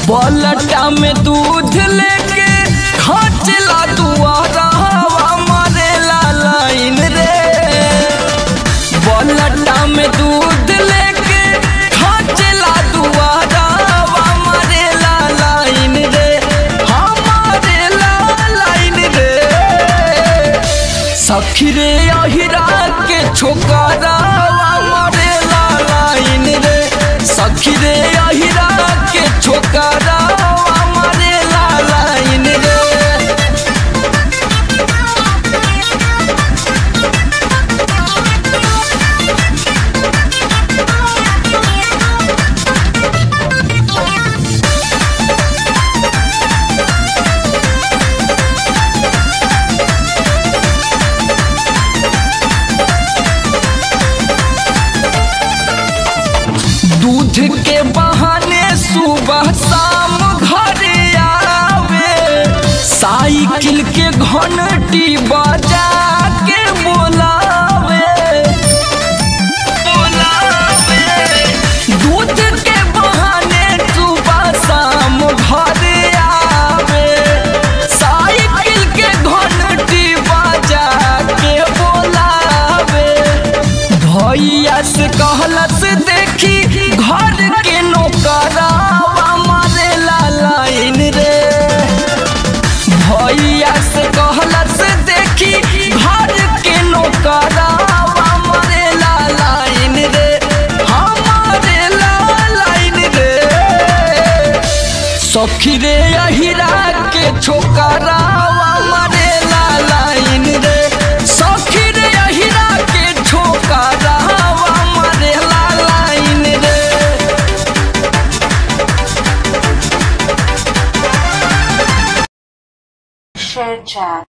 पलटा में दूध लेके खचला दुआरा हवा मरेला लाइन रे पलटा में दूध लेके खचला दुआरा हवा मरेला लाइन रे हमारे लाइन रे सखी रे अहिरा के छोकरा मरेला लाइन रे सखी रे अहिरा के छोकरा मरेला लाइन रे दूध के बहाने सुबह शाम घर आवे साइकिल के घंटी बजा के बोलावे बोलावे दूध के बहाने सुबह शाम घर आवे साइकिल के घंटी बजा के बोलावे भैया से कहलस देखी घर के नौकरावा मारेला लाइन रे भैया से कहलस देखी घर के नौकरावा मारेला लाइन रे हमारे लाइन रे सखी रे अहिरा के छोकरावा मरेला लाइन रे सखी रे अहिरा के छोकरावा मरेला लाइन रे Share chat.